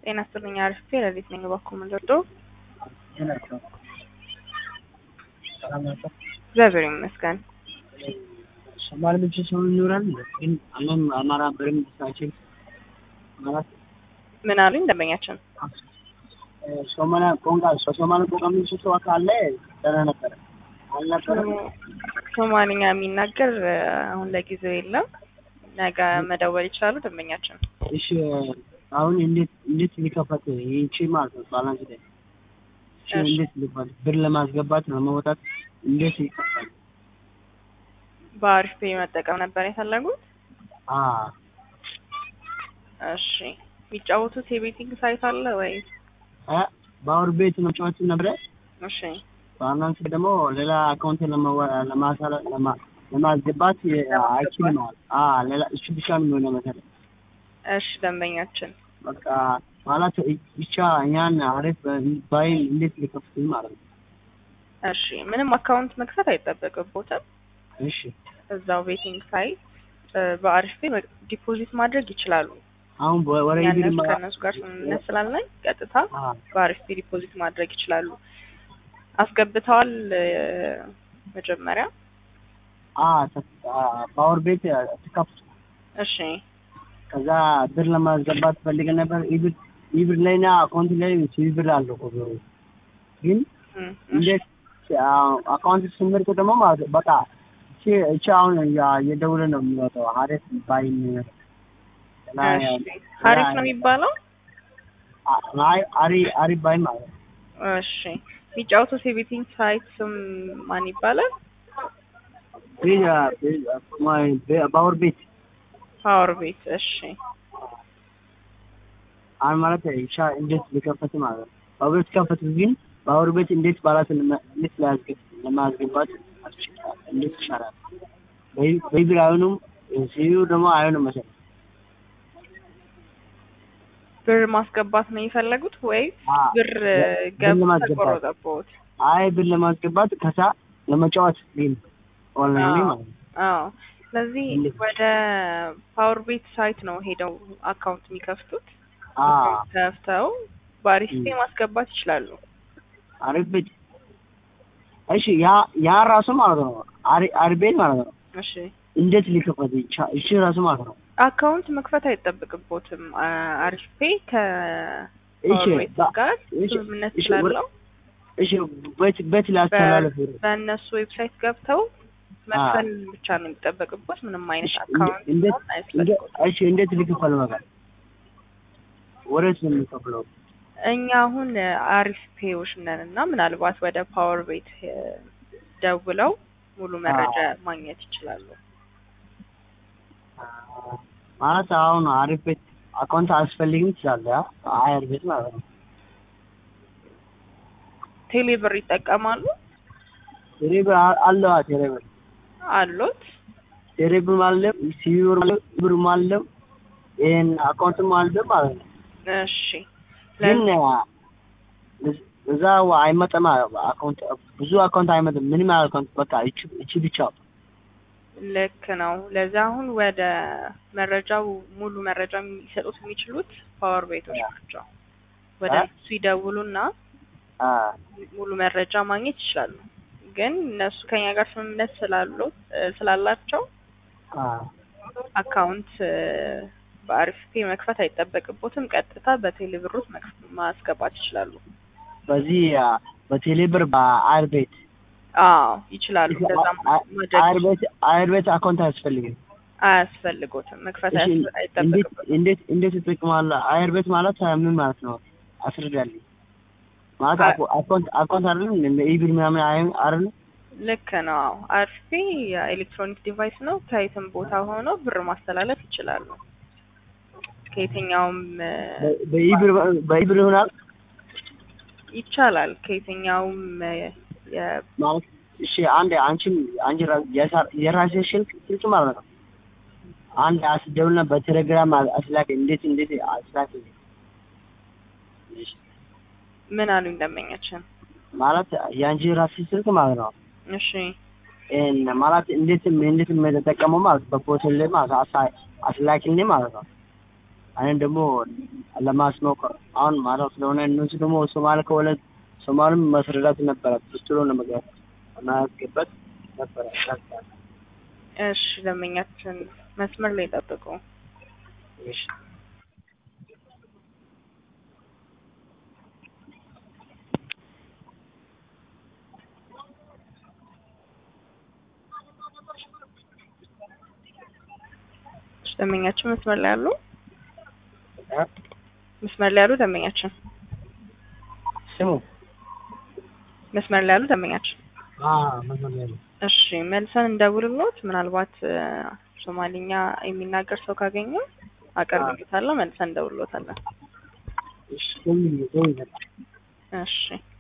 ጤና ይስጥልኝ አሪፍ ለሊት ነኝ በኩል ምንደርዶ ናቸው ሰላም ናቸው። እግዚአብሔር ይመስገን። ሶማሌ ብቻ ሰው ይኖራል ግን አለም አማራ በርም ሳችን ማለት ምን አሉኝ ደንበኛችን? ሶማሊያ ቋንቋ ሶማሌ ቋንቋ የሚችል ሰው ካለ ደህና ነበረ አልነበረም። ሶማሊኛ የሚናገር አሁን ለጊዜው የለም። ነገ መደወል ይችላሉ ደንበኛችን። እሺ አሁን እንዴት እንዴት ሊከፈት ይቺ ማለት ነው ባላንስ ላይ እሺ እሺ። እንዴት ሊባል ብር ለማስገባት ለማውጣት እንዴት ይከፈታል? በአሪፍ ፔ መጠቀም ነበር የፈለጉት? አ እሺ የሚጫወቱት የቤቲንግ ሳይት አለ ወይ? አ ባወር ቤት መጫወት ነበረ። እሺ ባላንስ ደግሞ ሌላ አካውንት ለማዋ- ለማሳለ ለማ ለማስገባት አይችልም ማለት አ ሌላ እሱ ብቻ ነው የሚሆነው መሰለኝ። እሺ ደንበኛችን በቃ ማለት ብቻ እኛን አሪፍ ባይ እንዴት ሊከፍቱኝ ማለት ነው። እሺ ምንም አካውንት መክፈት አይጠበቅቦትም። እሺ እዛው ቤቲንግ ሳይት በአሪፍ ፔ ዲፖዚት ማድረግ ይችላሉ። አሁን ወረ ይብር ያነሱ ከእነሱ ጋር ስምምነት ስላለኝ ቀጥታ አ በአሪፍ ፔ ዲፖዚት ማድረግ ይችላሉ። አስገብተዋል እ፣ መጀመሪያ አ ፓወር ቤት ተከፍቶ እሺ ከዛ ብር ለማስገባት ፈልገን ነበር። ኢብር ኢብር ላይና አካውንት ላይ ሲብር አለው እኮ ብሩ ግን እም፣ እሺ። እንዴት አካውንት ስምርት ደግሞ ማለት ነው በቃ እቺ እቺ አሁን ያ- የደውለ ነው የሚወጣው ሀሪፍ ባይ የሚመጣው እና እሺ ሀሪፍ ነው የሚባለው። አይ አሪ አሪ ባይ ማለት ነው። እሺ የሚጫወቱት የቤቲንግ ሳይት ስም ማን ይባላል? ባወር ቤት ፓወር ቤት። እሺ አሁን ማለት ኢሻ እንዴት ሊከፈት ማለት ነው። ባወር ቤት ከፈት ግን ባወር ቤት እንዴት ባላት እንዴት ላያስገብ ለማስገባት እንዴት ይሻላል? በይ- በይብር አይሆኑም ሲዩ ደግሞ አይሆንም መሰለኝ። ብር ማስገባት ነው የፈለጉት ወይ አ ብር ብር ገብተው ለማስገባት። ተቆረጠቦት? አይ ብር ለማስገባት ከዛ ለመጫወት ግን ኦንላይን ላይ ማለት ነው። አዎ ስለዚህ እንዴት? ወደ ፓወር ቤት ሳይት ነው ሄደው አካውንት የሚከፍቱት። አ ከፍተው በአሪስቴ ም። ማስገባት ይችላሉ። አሪፍ ቤት እሺ፣ ያ ያ ራሱ ማለት ነው አሪ አሪፍ ቤት ማለት ነው። እሺ እንዴት ሊከፈት ይቻ እሺ ራሱ ማለት ነው። አካውንት መክፈት አይጠበቅቦትም። አ- አሪስቴ እሺ ከፓወር ቤት በ- ጋር እሺ፣ ስምምነት እሺ፣ ስላለው እሺ ቤት ቤት ላስተላለፍ በእነሱ ዌብሳይት ገብተው መክፈል ብቻ ነው የሚጠበቅቦት። ምንም አይነት እሺ፣ አካውንት እንዴት መሆን አያስፈልግም። እሺ እንዴት ሊከፈል ማለት ወዴት ነው የሚከፍለው? እኛ አሁን አሪፍ ፔዎች ነን እና ምናልባት ወደ ፓወር ቤት እ፣ ደውለው ሙሉ መረጃ ማግኘት ይችላሉ። ማለት አሁን አሪፍ ቤት አካውንት አያስፈልግም ይችላል። ያ አሪፍ ቤት ማለት ነው። ቴሌ ብር ይጠቀማሉ ቴሌብር አለው ቴሌብር አሉት። ቴሌብር ማለት ሲዩር ማለት ብር ማለት ይሄን አካውንትም አለ ማለት ነው። እሺ ግን ለዚህ እዛ አይመጣም አካውንት ብዙ አካውንት አይመጣም። ምንም አካውንት በቃ እቺ እቺ ብቻ ልክ ነው። ለዛ አሁን ወደ መረጃው ሙሉ መረጃ ሊሰጡት የሚችሉት ፓወር ቤቶች ናቸው። ወደ አ? እሱ ይደውሉና አ ሙሉ መረጃ ማግኘት ይችላሉ። ግን እነሱ ከኛ ጋር ስምምነት ስላሉ እ፣ ስላላቸው አ አካውንት እ፣ በአሪፍ ፔ መክፈት አይጠበቅቦትም። ቀጥታ በቴሌብሮት መክፈት ማስገባት ይችላሉ። በዚህ አ፣ በቴሌብር በአይር ቤት አዎ ይችላሉ። እንደዛ ማድረግ አይር ቤት አይር ቤት አካውንት አያስፈልግም። አያስፈልጎትም። መክፈት እሺ አያስ- እንዴት አይጠበቅበትም። እንዴት እንዴት ትጠቅማለህ? አይር ቤት ማለት ምን ማለት ነው? አስረዳልኝ። ማለት አ- አኮ- አካውንት አካውንት አይደለም እንደ ኢቢር ምናምን አይደል አይደል? ልክ ነው። አዎ አሪፍ ፔ የኤሌክትሮኒክ ዲቫይስ ነው። ከየትም ቦታ ሆነው ብር ማስተላለፍ ይችላሉ። ከየትኛውም እ፣ በ- በኢቢር በኢቢር ይሆናል ይቻላል። ከየትኛውም እ፣ የ- ማለት እሺ አንድ አንቺን አንቺ ራ- የሳ- የራስሽ ስልክ ስልክ ማለት ነው። አንድ አስደውልና በቴሌግራም አስላክ እንዴት እንዴት አስላክ ምን አሉ እንደመኛችን። ማለት የአንቺ ራስሽ ስልክ ማለት ነው። እሺ ይሄን ማለት እንዴት እንዴት የምንጠቀመው ማለት በፖስል ላይ ማለት አሳ- አስላኪልኝ ማለት ነው። እኔን ደግሞ ለማስሞቅ አሁን ማለት ስለሆነ እነሱ ደግሞ ሶማሌ ከሆነ ሶማሌም ማስረዳት ነበረ ብስትሎ ለመግባት ማያስገባት ነበረ እሺ ደንበኛችን መስመር ላይ ጠብቁ። እሺ እሺ ደንበኛችን መስመር ላይ ያሉ እ? መስመር ላይ ያሉ ደንበኛችን ስሙ መስመር ላይ ያሉ ደንበኛችን አ መስመር ላይ ነው። እሺ መልሰን እንደውልሎት ምናልባት እ፣ ሶማሊኛ የሚናገር ሰው ካገኘ አቀርብሎታለሁ። መልሰን እንደውልሎታለን። እሺ ደውዪ ደውዪ በቃ እሺ